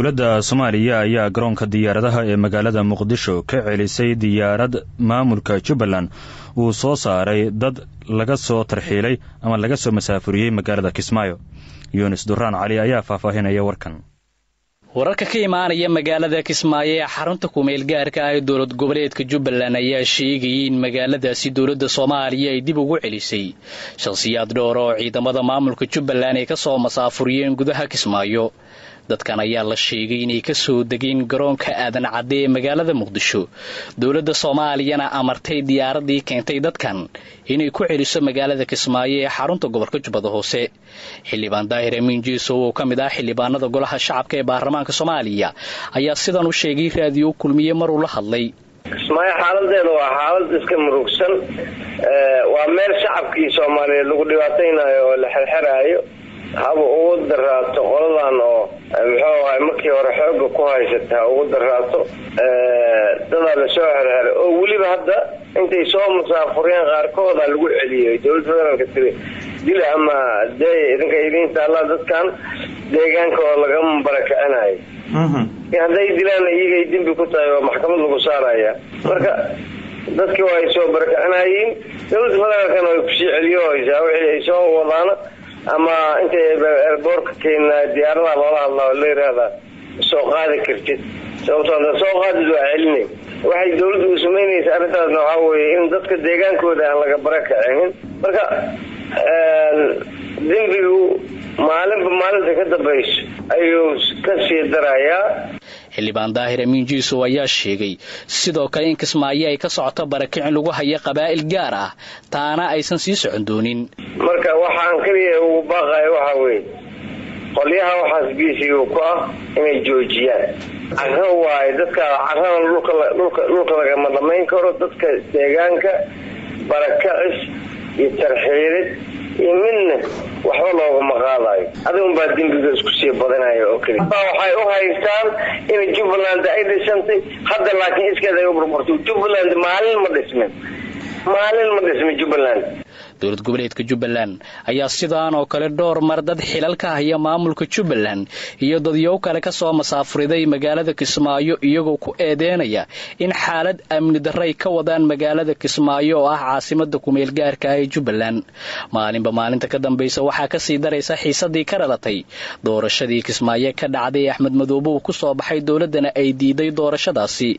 dowladda soomaaliya ayaa garoonka diyaaradaha ee magaalada muqdisho ka celisay diyaarad maamulka jubbaland uu soo saaray dad laga soo tarxiilay ama laga soo masaafuriyey magaalada kismaayo yunis duraan cali ayaa faahfaahinaya warkan wararka ka imaanaya magaalada kismaayo ee xarunta kumeel gaarka ah ee dowlad goboleedka jubbaland ayaa sheegayay in magaaladaasi dowladda soomaaliya ay dib ugu celisay shakhsiyaad dhowr oo ciidamada maamulka jubbaland ay ka soo masaafuriyeen gudaha kismaayo dadkan ayaa la sheegay inay ka soo degeen garoonka aadan cadde ee magaalada muqdisho dowladda soomaaliyana amartay diyaaradii keentay dadkan inay ku celiso magaalada kismaayo ee xarunta gobolka jubbada hoose xildhibaan daahir amiin jiisow oo ka mid ah xildhibaanada golaha shacabka ee baarlamaanka soomaaliya ayaa sidan u sheegay raadiyo kulmiye maruu la hadlay kismaayo xaaladeeda waa xaalad iska murugsan waa meel shacabkii soomaaliyeed lagu dhibaataynayo oo la xerxeraayo haba ugu daraato qoladan oo muxuu ahay markii hore xooga ku haysata ha ugu daraato dadaa lasoo xerxeray oo weliba hadda intay soo musaafuriyeen qaarkooda lagu celiyay dowladda federaalka tiri dil ama dee idinka idiin taallaa dadkan deegaanka oo lagama barakicinayo hadday dilaan iyagay dembi ku tahay oo maxkamad lagu saaraya marka dadkii waa ay soo barakicinayiin dowladda federaalkana way kusii celiyo haysaa wixii ay soo wadaana ama intay erboorka keena diyaaradaha loola hadlaa la yiraahdaa soo qaadi kartid sababto ada soo qaadid waa celinay waxay dawladdu u samaynaysa arrintaasna waxaa weeye in dadka deegaankooda aan laga barakacinin marka dembigu maalinba maalinta ka dambayso ayuu ka sii darayaa xildhibaan daahir amiin jiisow ayaa sheegay sidoo kale in kismaayo ay ka socoto barakicin lagu hayo qabaa'il gaar ah taana aysan sii socon doonin marka waxaan keliya ugu baaqayo waxaa weeye qolyaha waxaas biisiga ku ah inay joojiyaan caro waayo dadka carana dhulka lagama dhamayn karo dadka deegaanka barakacis iyo tarxiirid iyo midna waxba loogama qaadayo adigunbaa dembiga isku sii badanayo oo keliya waxay u haystaan in jubbaland ay dhisantay hadda laakiin iskeed ay u burburtay jubbaland maalin ma dhismin maalin ma dhismin jubbaland dowlad goboleedka jubbaland ayaa sidaan oo kale dhowr mar dad xilal ka haya maamulka jubbaland iyo dadyow kale ka soo masaafuriday magaalada kismaayo iyagoo ku eedeynaya in xaalad amni darray ka wadaan magaalada kismaayo oo ah caasimada kumeel gaarka ah ee jubbaland maalinba maalinta ka dambaysa waxaa kasii daraysa xiisadii ka dhalatay doorashadii kismaayo ka dhacday ee axmed madoobe uu ku soo baxay dowladdana ay diiday doorashadaasi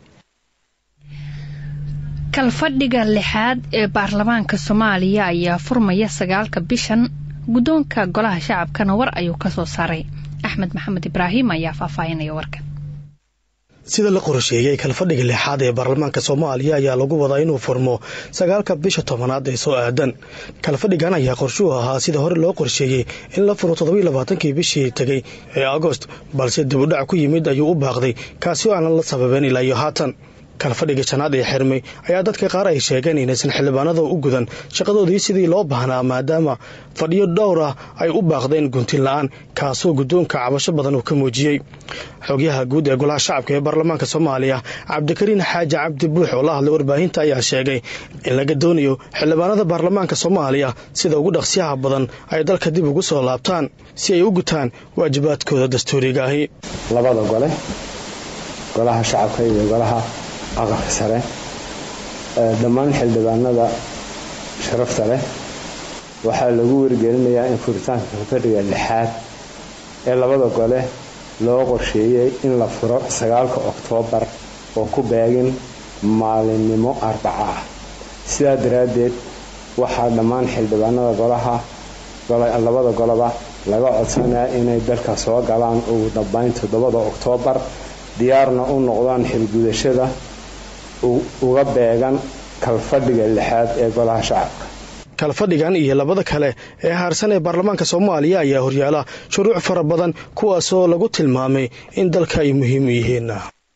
kalfadhiga lixaad ee baarlamaanka soomaaliya ayaa furmaya sagaalka bishan guddoonka golaha shacabkana war ayuu ka soo saaray axmed maxamed ibraahim ayaa faahfaahinaya warkan sida la qorsheeyey kalfadhiga lixaad ee baarlamaanka soomaaliya ayaa lagu wadaa inuu furmo sagaalka bisha tobanaad ee soo aadan kalfadhigan ayaa qorshuhu ahaa sida hore loo qorsheeyey in la furo toddobiy labaatankii bishii tegey ee agost balse dibudhac ku yimid ayuu u baaqday kaasi oo aanan la sababeen ilaa iyo haatan kalfadhiga shanaad ee xirmay ayaa dadka qaar ay sheegeen inaysan xildhibaanada u gudan shaqadoodii sidii loo baahnaa maadaama fadhiyo dhowr ah ay u baaqdeen guntin la-aan kaasoo guddoonka cabasho badan uu ka muujiyey xogyaha guud ee golaha shacabka ee baarlamaanka soomaaliya cabdikariin xaaji cabdi buux oo la hadlay warbaahinta ayaa sheegay in laga doonayo xildhibaanada baarlamaanka soomaaliya sida ugu dhaqsiyaha badan ay dalka dib ugu soo laabtaan si ay u gutaan waajibaadkooda dastuuriga ahi labada gole golaha shacabka iyo golaha aqalka sare dhammaan xildhibaanada sharafta leh waxaa lagu wargelinayaa in furitaanka kalfadhiga lixaad ee labada gole loo qorsheeyey in la furo sagaalka oktoobar oo ku beegin maalinimo arbaco ah sidaa daraaddeed waxaa dhammaan xildhibaanada golaha labada goloba laga codsanaya inay dalka soo galaan ugu dambayn toddobada oktoobar diyaarna u noqdaan xilgudashada uga beegan kalfadhiga lixaad ee golaha shacabka kalfadhigan iyo labada kale ee haarsan ee baarlamaanka soomaaliya ayaa horyaala shuruuc fara badan kuwaasoo lagu tilmaamay in dalka ay muhiim u yihiin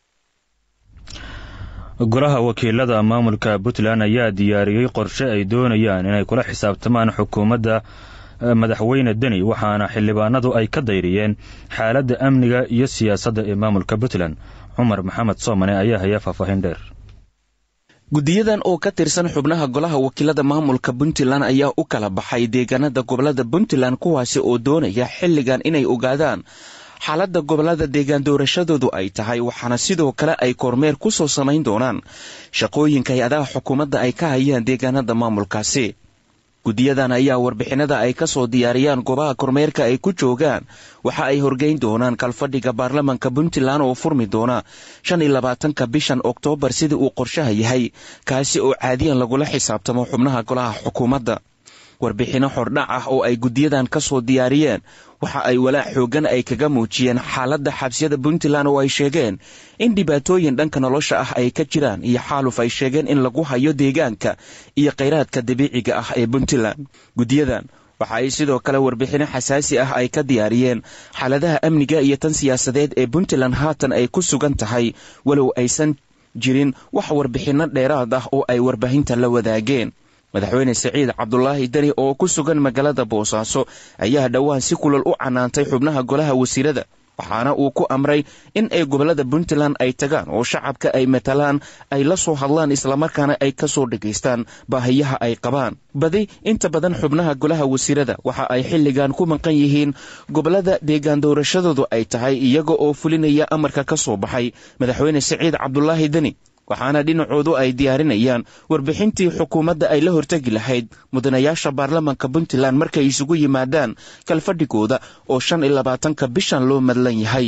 golaha wakiilada maamulka puntland ayaa diyaariyey qorshe ay doonayaan inay kula xisaabtamaan xukuumadda madaxweyne deni waxaana xildhibaanadu ay ka dayriyeen xaaladda amniga iyo siyaasadda ee maamulka puntland cumar maxamed soomane ayaa haya faahfaahin dheer guddiyadan oo ka tirsan xubnaha golaha wakiilada maamulka puntland ayaa u kala baxay deegaanada gobolada puntland kuwaasi oo doonaya xilligan inay ogaadaan xaaladda gobollada deegaan doorashadoodu ay tahay waxaana sidoo kale ay kormeer ku soo samayn doonaan shaqooyinka hay-adaha xukuumadda ay ka hayaan deegaanada maamulkaasi guddiyadan ayaa warbixinada ay ka soo diyaariyaan goobaha kormeerka ay ku joogaan waxa ay horgeyn doonaan kalfadhiga baarlamanka puntland oo furmi doona shan iyo labaatanka bishan oktoobar sidii uu qorshaha yahay kaasi oo caadiyan lagula xisaabtamo xubnaha golaha xukuumadda warbixinno xordhac ah oo ay guddiyadan ka soo diyaariyeen waxa ay walaac xooggan ay kaga muujiyeen xaaladda xabsiyada puntland oo ay sheegeen in dhibaatooyin dhanka nolosha ah ay ka jiraan iyo xaaluf ay sheegeen in lagu hayo deegaanka iyo khayraadka dabiiciga ah ee puntland guddiyadan waxa ay sidoo kale warbixinno xasaasi ah ay ka diyaariyeen xaaladaha amniga iyo tan siyaasadeed ee puntland haatan ay ku sugan tahay walow aysan jirin wax warbixinno dheeraad ah oo ay warbaahinta la wadaageen madaxweyne siciid cabdulaahi deni oo ku sugan magaalada boosaaso ayaa dhowaan si kulal u canaantay xubnaha golaha wasiirada waxaana uu ku amray in ay gobollada puntland ay tagaan oo shacabka ay matalaan ay la soo hadlaan islamarkaana ay ka soo dhegaystaan baahiyaha ay qabaan badi inta badan xubnaha golaha wasiirada waxa ay xilligan ku maqan yihiin gobollada deegaan doorashadoodu ay tahay iyaga oo fulinaya amarka ka soo baxay madaxweyne siciid cabdulaahi deni waxaana dhinacoodu ay diyaarinayaan warbixintii xukuumadda ay la hortegi lahayd mudanayaasha baarlamanka puntland markay isugu yimaadaan kalfadhigooda oo shan iyo labaatanka bishan loo madlan yahay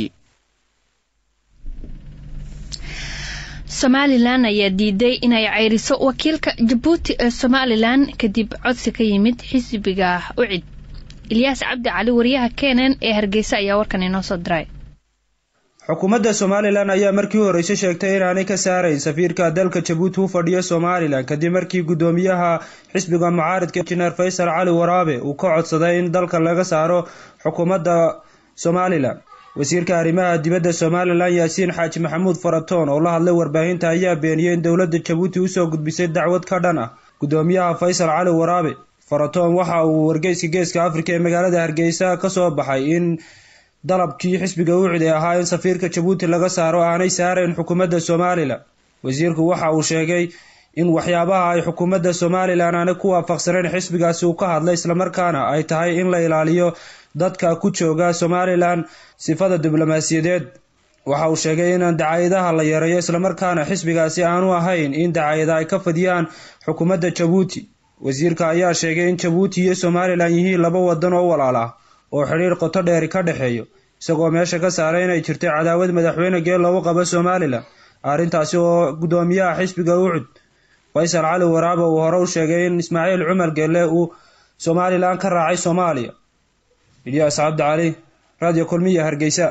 somalilan ayaa diiday inay ceyriso wakiilka jabuuti ee somalilan kadib codsi ka yimid xisbiga ucid ilyaas cabdi cali wariyaha kenen ee hargeysa ayaa warkan inoo soo diray xukuumadda somalilan ayaa markii horeyse sheegtay inaanay ka saarayn safiirka dalka jabuuti u fadhiya somalilan kadib markii guddoomiyaha xisbiga mucaaridka injineer faysal cali waraabe uu ka codsaday in dalka laga saaro xukuumadda somalilan wasiirka arrimaha dibadda somalilan yaasiin xaaji maxamuud faratoon oo la hadlay warbaahinta ayaa beeniyey in dowladda jabuuti usoo gudbisay dacwad ka dhan ah guddoomiyaha faysal cali waraabe faratoon waxa uu wargeyska geeska afrika ee magaalada hargeysa ka soo baxay in dalabkii xisbiga ucid ee ahaa in safiirka jabuuti laga saaro aanay saarayn xukuumadda somalilan wasiirku waxa uu sheegay in waxyaabaha ay xukuumadda somalilan aanay ku waafaqsanayn xisbigaasi uu ka hadlay islamarkaana ay tahay in la ilaaliyo dadka ku jooga somalilan sifada diblomaasiyadeed waxa uu sheegay inaan dacayadaha la yareeyo islamarkaana xisbigaasi aanu ahayn in dacayada ay ka fadiyaan xukuumadda jabuuti wasiirka ayaa sheegay in jabuuti iyo somalilan yihiin laba wadan oo walaal ah oo xidhiir qoto dheeri ka dhexeeyo isagoo meesha ka saaray inay jirtay cadaawad madaxweyne geel loogu qabo somalilan arrintaasi oo guddoomiyaha xisbiga ucud faysal cali waraabe uu hore u sheegay in ismaaciil cumar geelle uu somalilan ka raacay soomaaliya ilyaas cabdi cali radio kulmiya hargeysa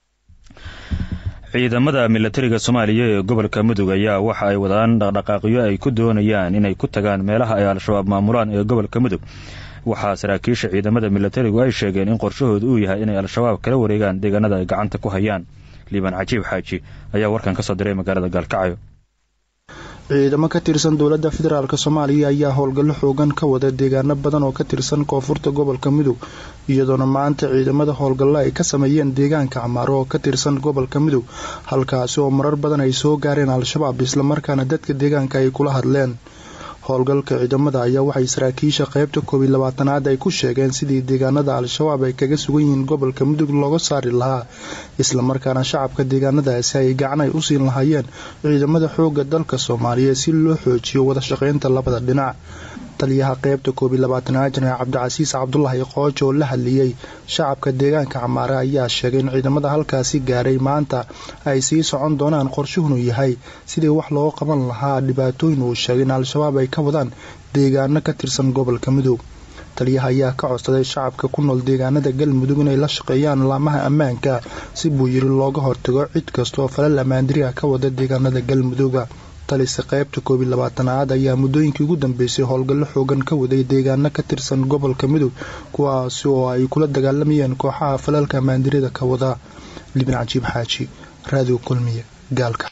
ciidamada milatariga soomaaliya ee gobolka mudug ayaa waxa ay wadaan dhaqdhaqaaqyo ay ku doonayaan inay ku tagaan meelaha ay al-shabaab maamulaan ee gobolka mudug waxaa saraakiisha ciidamada milatarigu ay sheegeen in qorshahoodu uu yahay inay al-shabaab kala wareegaan deegaanada ay gacanta ku hayaan liibaan cajiib xaaji ayaa warkan ka soo diray magaalada gaalkacyo ciidamo ka tirsan dowladda federaalk soomaaliya ayaa howlgallo xoogan ka wada deegaano badan oo ka tirsan koonfurta gobolka mudug iyadoona maanta ciidamada howlgallo ay ka sameeyeen deegaanka camaaro oo ka tirsan gobolka mudug halkaasi oo marar badan ay soo gaareen al-shabaab islamarkaana dadka deegaanka ay kula hadleen howlgalka ciidamada ayaa waxay saraakiisha qeybta koob iyo labaatanaad ay ku sheegeen sidii deegaanada al-shabaab ay kaga sugan yihiin gobolka mudug looga saari lahaa islamarkaana shacabka deegaanadaasi ay gacan ay u siin lahaayeen ciidamada xooga dalka soomaaliya si loo xoojiyo wada shaqeynta labada dhinac taliyaha qeybta koob iyo labaatanaad janaal cabdicasiis cabdulaahi qoojo oo la hadliyey shacabka deegaanka camaare ayaa sheegay in ciidamada halkaasi gaaray maanta ay sii socon doonaan qorshuhunu yahay sidii wax looga qaban lahaa dhibaatooyin uu sheegay in al-shabaab ay ka wadaan deegaano ka tirsan gobolka mudug taliyaha ayaa ka codsaday shacabka ku nool deegaanada galmudug inay la shaqeeyaan laamaha ammaanka si buu yiri looga hortago cid kastaoo falal ammaandiriha ka wada deegaanada galmuduga talise qeybta koob iyo labaatanaad ayaa muddooyinkii ugu dambeysay howlgallo xoogan ka waday deegaano ka tirsan gobolka mudug kuwaasi oo ay kula dagaalamayeen kooxaha falalka ammaandirida ka wada libin cajiib xaaji raadiyo kulmiye gaalka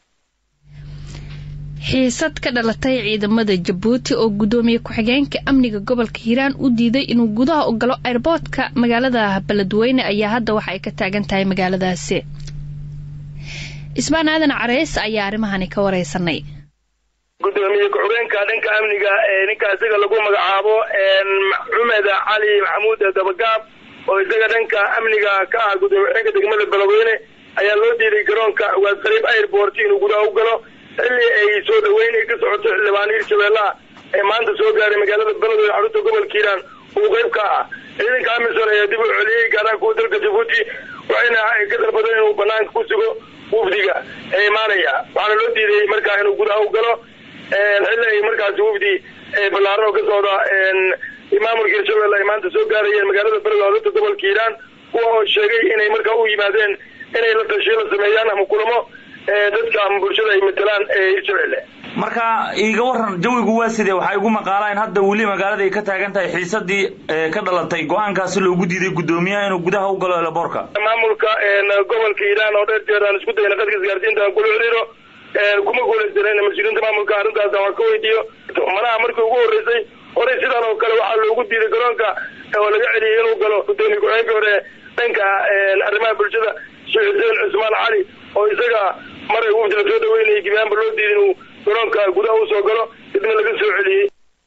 xiisad ka dhalatay ciidamada jabuuti oo guddoomiye ku-xigeenka amniga gobolka hiiraan u diiday inuu gudaha u galo airboodka magaalada beledweyne ayaa hadda waxa ay ka taagan tahay magaaladaasi ismaan aadan careys ayaa arrimahani ka wareysanay gudoomiye ku-xigeenka dhanka amniga ee ninka isaga lagu magacaabo cumed cali maxamuud dabagaab oo isaga dhanka amniga ka ah gudoomiye-xigeenka degmada beledweyne ayaa loo diiday garoonka ugaas qariib airport inuu gudaha u galo xilli ay soo dhaweyn ay ka socoto xildhibaan hirshabeellaha ee maanta soo gaaray magaalada beledweyne xarunta gobolka hiiraan uu qayb ka ah ciidanka amisom ayaa dib u celiyey gaaraha kuwa dalka jabuuti waxayna ka dalbadeen inuu banaanka ku sugo wafdiga ee imaanaya waxaana loo diiday markaa inuu gudaha u galo xilli ay markaasi wafdi ballaaran oo ka socda maamulka hirshabelle ay maanta soo gaarayeen magaalada beledweyne xarunta gobolka hiiraan kuwa oo sheegay inay markaa u yimaadeen inay la tashiyo la sameeyaan ama kulamo dadka ama bulshada ay matelaan ee hirshabelle marka iiga waran jawigu waa sidee waxaa igu maqaalaa in hadda weli magaalada ay ka taagan tahay xiisadii ka dhalatay go-aankaasi loogu diiday guddoomiyaha inuu gudaha u galo elaboorka maamulka gobolka hiiraan oo dheer jeer aan isku dayna qadka isgaarsiinta aan kula xiriiro kuma guulaysanen mas-uuliyiinta maamulka arrintaas aan wax ka weydiiyo manaha markii ugu horreysay horey sidan oo kale waxaa loogu diiday garoonka oo laga celiyay inuu galo gudoomiye ku-xigeenkii hore dhanka arrimaha bulshada sheekh xuseen cusmaan cali oo isaga maray wafdi la soo dhaweynayay gibaanba loo diiday inuu garoonka gudaha usoo galo dibna laga soo celiyey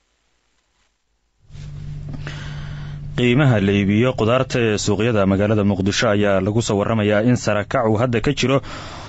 qiimaha la iibiyo qudaarta ee suuqyada magaalada muqdisho ayaa lagu soo waramayaa in sarakac uu hadda ka jiro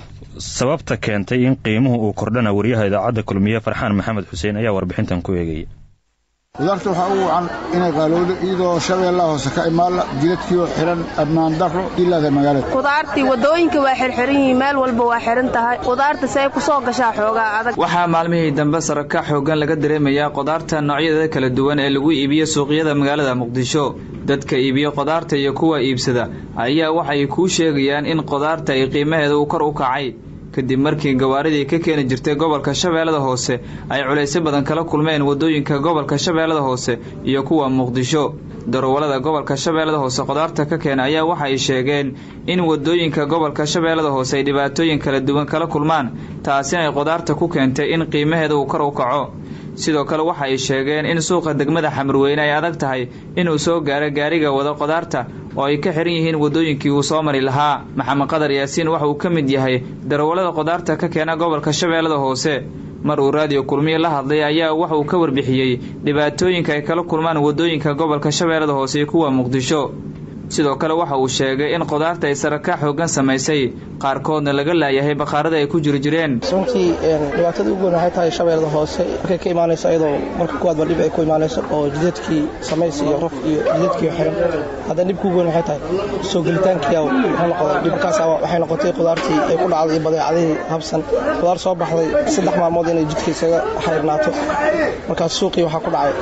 sababta keentay in qiimuhu uu kordhana wariyaha idaacadda kulmiye farxaan maxamed xuseen ayaa warbixintan ku eegaya qudaarta waxaa ugu wacan inay qaalowdo iyadoo shabeellaha hoose ka imaala jidadkiioo xihan ammaan darro ilaada magaalada qudaartii waddooyinka waa xirxiran yihiin meel walba waa xihan tahay qudaarta see ku soo gashaa xoogaa adag waxaa maalmihii dambe sarakac xooggan laga dareemayaa qudaarta noocyada kala duwan ee lagu iibiyo suuqyada magaalada muqdisho dadka iibiyo qudaarta iyo kuwa iibsada ayaa waxay kuu sheegayaan in qudaarta ay qiimaheeda uu kor u kacay kadib markii gawaaridii ka keeni jirtay gobolka shabeellada hoose ay culaysyo badan kala kulmeen waddooyinka gobolka shabeellada hoose iyo kuwa muqdisho darowalada gobolka shabeellada hoose qudaarta ka keena ayaa waxay sheegeen in waddooyinka gobolka shabeellada hoose ay dhibaatooyin kala duwan kala kulmaan taasi ay qudaarta ku keentay in qiimaheeda uu kor u kaco sidoo kale waxa ay sheegeen in suuqa degmada xamarweyne ay adag tahay inuu soo gaaro gaariga wada qudaarta oo ay ka xihan yihiin waddooyinkii uu soo mari lahaa maxamed qadar yaasiin waxa uu ka mid yahay darawallada qudaarta ka keena gobolka shabeellada hoose mar uu raadiyo kulmiye la hadlay ayaa waxa uu ka warbixiyey dhibaatooyinka ay kala kulmaan waddooyinka gobolka shabeellada hoose iyo kuwa muqdisho sidoo kale waxa uu sheegay in qudaarta ay sarakac xooggan samaysay qaarkoodna laga laayahay bakhaarada ay ku jiri jireen runtii dhibaatada ugu weyn waxay tahay shabeellada hoose markay ka imaanayso ayadoo marka kuwaadba dhib ay ku imaanayso oo jidadkii samays iyo raf iyo jidadkii xiran haddana dhibka ugu weyn waxay tahay soo gelitaankiia wuxuu noqday dhibkaas waxay noqotay qudaartii ay ku dhacday iyo badeecadihii habsan qudaar soo baxday saddex maalmood inay jidka isaga xayrnaato markaas suuqii waxaa ku dhacay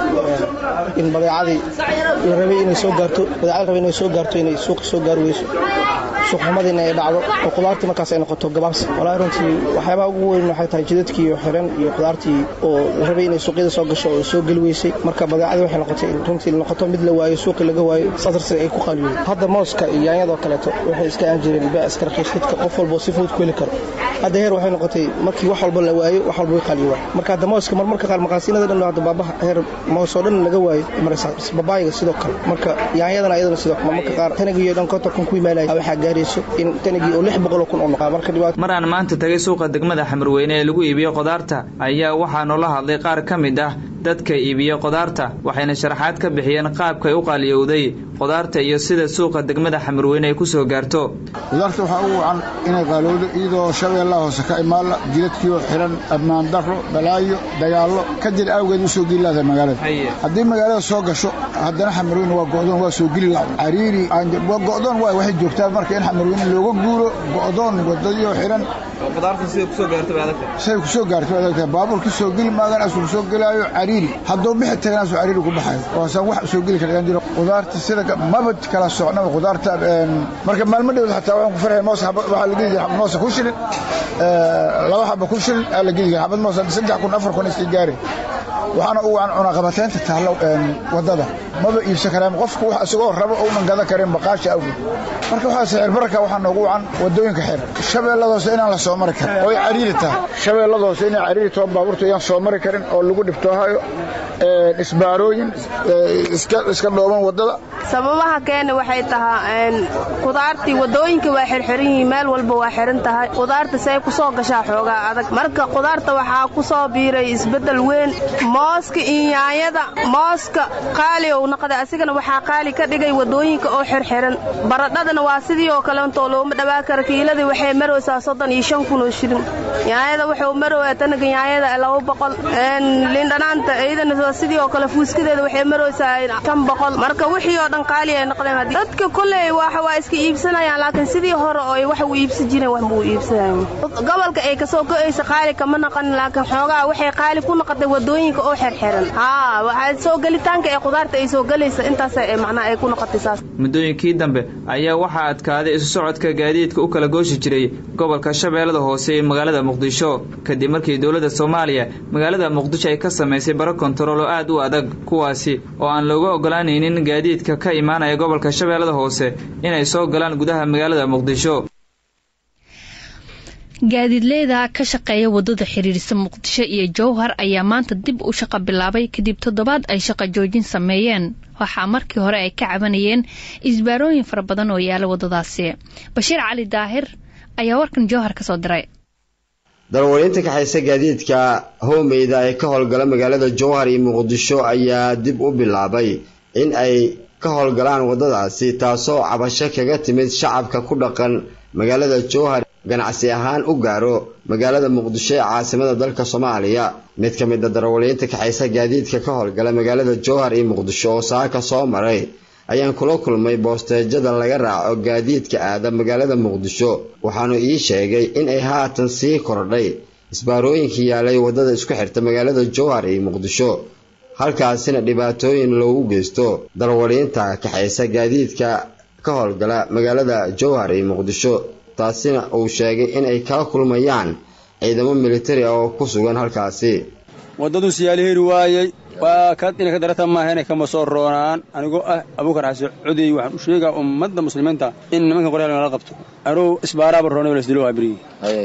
in badeecadii la rabay inay soo gaarto badeecadii rabay inay soo gaarto inay suuqi soo gaari weyso suuqxumadiina ay dhacdo oo qudaartii markaas ay noqoto gabaabsi walaahi runtii waxyaabaha ugu weyn waxay tahay jidadkii iyo xiran iyo qudaartii oo la rabay inay suuqyada soo gasho oo soo geli weysay marka badeecadii waxay noqotay in runtii noqoto mid la waayo suuqii laga waayo saas darteed ay ku qaaliyoy hadda mooska iyo yaanyadoo kaleeto waxay iska aan jireen baa iska raqiis dadka qof walba si fudud ku heli karo hadda heer waxay noqotay markii wax walba la waayo wax walba way qaaliyowa marka hadda mooska marmarka qaar maqaasiinada dhan hadda baabaha heer moos oo dhan laga waayo maraysaa babaayiga sidoo kale marka yaanyadana ayadana sidoo kale marmarka qaar tanagiyo dhan konton kun ku imaanaya waxaa gaarayso in tanagii oo lix boqol oo kun oo noqaa marka dhibaato mar aan maanta tagay suuqa degmada xamarweyne ee lagu iibiyo qudaarta ayaa waxaa noola hadlay qaar ka mid ah dadka iibiyo qudaarta waxayna sharaxaad ka bixiyeen qaabkay u qaaliyowday qudaarta iyo sida suuqa degmada xamarweyne ay ku soo gaarto qudaarta waxaa ugu wacan inay qaalowdo iyadoo shabeellaha hoose ka imaala jidadkiioo xihan ammaan darro balaayo dagaallo ka jir awgeed u soo geli laada magaalada haddii magaalada soo gasho haddana xamarweyne waa go'doon waa soo geli la cariiri go'doon waay waxay joogtaa marka in xamarweyne looga guuro go'doon wadadiioo xihan say ku soo gaarto adagtahay baabuurka soo geli maagan asuu soo gelaayo cariiri hadduu bixi tagan asuu cariiri ku baxayo waasaan wax soo geli kara jiro qudaarta sida maba kala socnaba qudaarta marka maalmo dhowd xataa waxaan ku farxay moos waxaa la gedi jira moosa ku shilin laba xaba ku shilin aa la gedi jira xabad moosa saddex kun afar kun iskii gaari waxaana u wacan cunaqabateynta taalla wadada maba iibsan karaan qofku wax isagoo rabo uunan gadan karin baqaasha awgeed marka waxaa sicir bararka waxaa noogu wacan wadooyinka xir shabeellada hoose inaan la soo mari karin oo ay cariiri tahay shabeellada hoose inay cariiri taho baabuurta ayaan soo mari karin oo lagu dhibtoohayo isbaarooyin iska dhooban wadada sababaha keena waxay tahaa qudaartii waddooyinka waa xirxiran yihiin meel walba waa xiran tahay qudaarta see ku soo gashaa xoogaa adag marka qudaarta waxaa ku soo biiray isbeddel weyn mooska iyo yaanyada mooska qaali ou noqday asigana waxaa qaali ka dhigay wadooyinka oo xirxiran baradhadana waa sidii oo kaleentoo looma dhawaa kara kiiladii waxay maraysaa soddon iyo shan kun oo shilin yaanyada wuxuu maraya tanaga yaanyada laba boqol lindhanaanta iyadana waa sidii oo kale fuuskadeeda waxay maraysaa shan boqol marka wixii oo dhan qaali ay noqdeen dadka kolley waxa waa iska iibsanayaan laakiin sidii hore oo wax u iibsan jireen wax muu iibsanayn gobolka ay kasoo go'aysa qaali kama noqon laakiin xoogaa waxay qaali ku noqotay wadooyinka oo xirxiran haa waxaa soo gelitaanka ee qudaarta ay soo gelaysa intaas macnaha ay ku noqotay saas muddooyinkii dambe ayaa waxaa adkaaday isu socodka gaadiidka u kala gooshi jiray gobolka shabeellada hoose ee magaalada muqdisho kadib markii dowladda soomaaliya magaalada muqdisho ay ka samaysay baro kontarool oo aad u adag kuwaasi oo aan looga ogolaanaynin gaadiidka ka imaanaya gobolka shabeellada hoose inay soo galaan gudaha magaalada muqdisho gaadiidleyda ka shaqeeya wadada xiriirisa muqdisho iyo jowhar ayaa maanta dib u shaqo bilaabay kadib toddobaad ay shaqo joojin sameeyeen waxaa markii hore ay ka cabanayeen isbaarooyin fara badan oo yaala wadadaasi bashiir cali daahir ayaa warkan jowhar ka soo diray dalwaliinta kaxaysa gaadiidka howmeyda ee ka howlgala magaalada jowhar iyo muqdisho ayaa dib u bilaabay in ay ka howlgalaan wadadaasi taasoo cabasho kaga timid shacabka ku dhaqan magaalada jowhar ganacsi ahaan u gaaro magaalada muqdisho ee caasimada dalka soomaaliya mid ka mid a darawaliinta kaxaysa gaadiidka ka howlgala magaalada jowhar iyo muqdisho oo saaka soo maray ayaan kula kulmay boosteejada laga raaco gaadiidka aada magaalada muqdisho waxaanu ii sheegay in ay haatan sii kordhay isbaarooyinkii yaalay waddada isku xirta magaalada jowhar iyo muqdisho halkaasina dhibaatooyin loogu geysto darawaliinta kaxaysa gaadiidka ka howlgala magaalada jowhar iyo muqdisho taasina uu sheegay in ay kala kulmayaan ciidamo militari ah oo ku sugan halkaasi waddaduu siyaali heri waayey waa kad inay ka darata maaha inay kama soo roonaan anigoo ah abuukar xase codey waxaan u sheegaa ummadda muslimiinta in nimanka qoryaal nala qabto anuu isbaaraaba roonay lasdilo waa berigi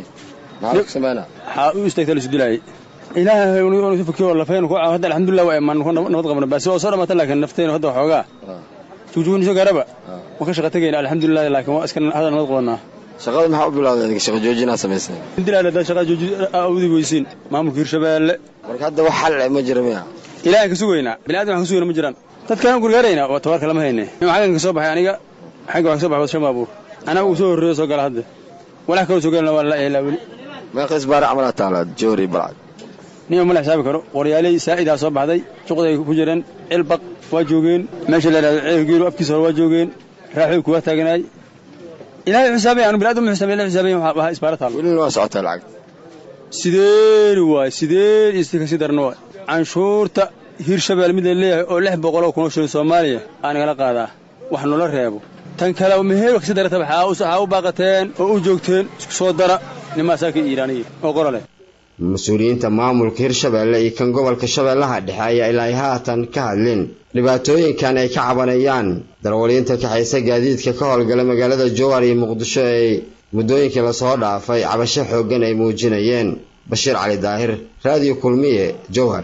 waxaa u istaagta lasdilaayay ilaahay unu fakiyo lafeen ku hadda alxamdulillah waa imaan ku nabad qabna basi waa soo dhammaata laakiin nafteenu hadda waxoogaa jugjugni soo gaaraba waan ka shaqa tegayna alxamdulillah laakiin waa iska hadda nabad qabanaa shaqada maxaa u bilowday shaqa joojinaa samaysay dilaal haddaa shaqa jooji awdi weysiin maamulka hirshabeelle marka hadda wax xal ma jira miya ilaahan ka sugaynaa bini'aadam waxaan ka sugayna ma jiraan dadkaan gurgaaraynaa oo tabarka lama hayne xaggan ka soo baxay aniga xagga waxaan ka soo baxay shan baabuur anaa uu soo horreeyo soo gala hadda walax kaloo soo galana waa la eelaa weli meeqa isbaara camalaa taala joori balcad nima ma la xisaabi karo waryaaley saa'idaa soo baxday suqday ku jireen cilbaq waa joogeen meesha la yidhahdo ceelgeelu afkiisa hore waa joogeen raaxoy kuwa taaganaay ilaahay xisaabay anu bini'aadam ma xisaabay ilaahay xisaabay waa isbaara taalo welina waa socotaa lacag sideeni waay sideen iyo kasi darna waay canshuurta hirshabeel mid la leeyahay oo lix boqoloo kunoo shilin soomaaliya aa nagala qaadaa wax noola reebo tan kale meheer kasi darata waxaa u baaqateen oo u joogteen isku soo dara nimaasaa ka iiraaniya oo qorale mas-uuliyiinta maamulka hirshabeelle iyo kan gobolka shabeellaha dhexe ayaa ilaa haatan ka hadlin dhibaatooyinkan ay ka cabanayaan darawaliinta kaxaysa gaadiidka ka howlgala magaalada jowhar iyo muqdisho ay muddooyinkii lasoo dhaafay cabasho xooggan ay muujinayeen bashiir cali daahir raadiyo kulmiye jowhar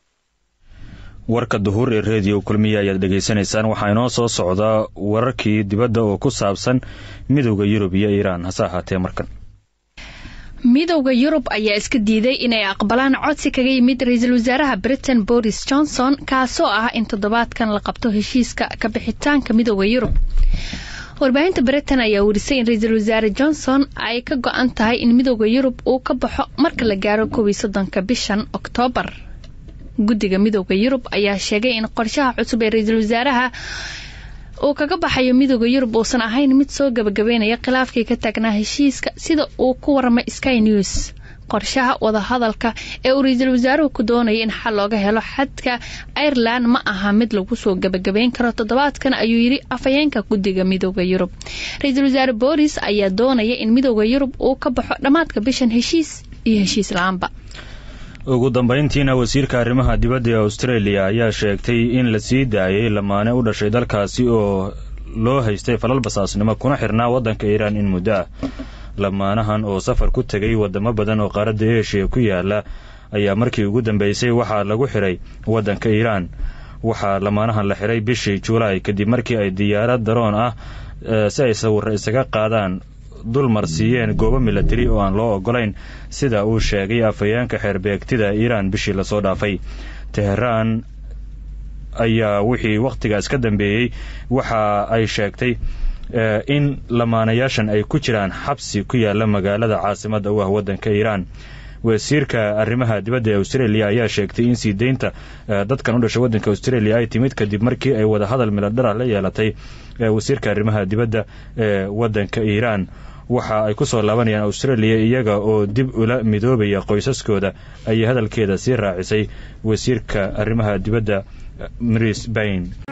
warka duhur ee rediyo kulmiye ayaad dhegaysanaysaan waxaa inoo soo socdaa wararkii dibadda oo ku saabsan midowda yurub iyo iiraan hase ahaatee markan midowda yurub ayaa iska diiday inay aqbalaan codsi kaga yimid ra-iisul wasaaraha britain boris johnson kaasoo ah in toddobaadkan la qabto heshiiska kabixitaanka midowda yurub warbaahinta britain ayaa werisay in ra-iisul wasaare johnson ay ka go-an tahay in midowda yurub uu ka baxo marka la gaaro kow iyo soddonka bishan oktoobar guddiga midowda yurub ayaa sheegay in qorshaha cusub ee ra-iisul wasaaraha uu kaga baxayo midowda yurub uusan ahayn mid soo gabagabeynaya khilaafkii ka taagnaa heshiiska sida uu ku waramay sky news qorshaha wadahadalka ee uu ra-iisul wasaaruhu ku doonaya in xal looga helo xadka ireland ma aha mid lagu soo gabagabeyn karo toddobaadkan ayuu yidhi afhayeenka guddiga midowda yurub ra-iisul wasaare boris ayaa doonaya in midowda yurub uu ka baxo dhammaadka bishan heshiis iyo heshiis la-aanba ugu dambayntiina wasiirka arrimaha dibadda ee australia ayaa sheegtay in la sii daayay lamaane u dhashay dalkaasi oo loo haystay falal basaasnimo kuna xirnaa waddanka iiraan in muddo ah lamaanahan oo safar ku tegay wadamo badan oo qaaradda eshiya ku yaala ayaa markii ugu dambeysay waxaa lagu xiray waddanka iiraan waxaa lamaanahan la xiray bishii juulaay kadib markii ay diyaarad daroon ah si ay sawirra isaga qaadaan dulmar siiyeen goobo milatari oo aan loo ogolayn sida uu sheegay afhayeenka xeerbeegtida iiraan bishii lasoo dhaafay teheraan ayaa wixii wakhtigaas ka dambeeyey waxa ay sheegtay in lamaanayaashan ay ku jiraan xabsi ku yaala magaalada caasimadda u ah waddanka iiraan wasiirka arrimaha dibadda ee australia ayaa sheegtay in sii deynta dadkan u dhashay waddanka australia ay timid kadib markii ay wadahadal miladhara la yeelatay wasiirka arrimaha dibadda ee waddanka iiraan waxa ay ku soo laabanayaan australia iyaga oo dib ula midoobaya qoysaskooda ayay hadalkeeda sii raacisay wasiirka arrimaha dibadda maris bayn